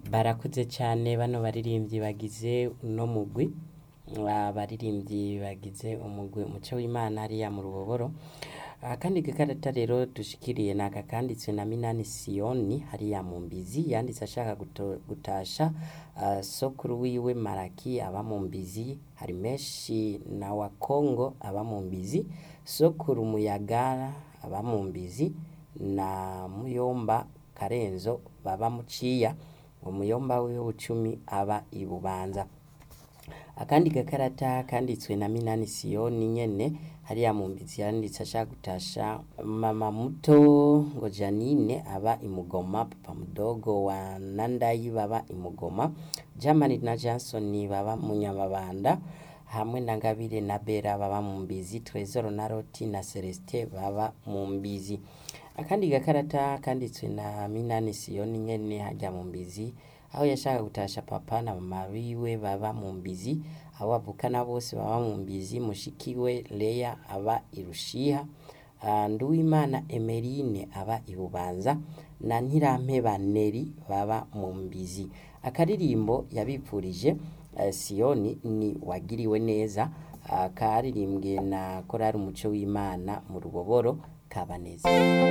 barakuze cyane bano baririmbyi bagize uno mugwi abaririmbyi bagize umugwi umuco w'imana hariya mu ruboboro akandi gakarata rero dushikiriye ni aka kanditswe na minani siyoni hariya mu mbizi yanditse ashaka guto- gutasha ah, sokuru wiwe maraki aba mu mbizi hari menshi na wa kongo aba mu mbizi sokuru muyagara aba mu mbizi na muyomba karenzo baba muciya umuyomba wiwe bucumi aba i bubanza akandi gakarata kanditswe na minani siyoni nyene hariya mu mbizi yanditse ashaka gutasha mama muto ngo janine aba imugoma papa mudogo wa nandayi baba imugoma jamani na jansoni baba mu nyamabanda hamwe na ngabire na bera baba mu mbizi trezoro na roti na celestin baba mu mbizi akandi gakarata kanditswe na minani siyoni nyene hajya mu mbizi aho yashaka gutasha papa na mama biwe baba mu mbizi abo bavukana bose baba mu mbizi mushikiwe leya aba irushiha uh, nduwimana emerine aba ibubanza na ntirampeba neri baba mu mbizi akaririmbo yabipfurije uh, siyoni ni wagiriwe neza uh, karirimbwe na korari umuco w'imana mu ruboboro kabaneza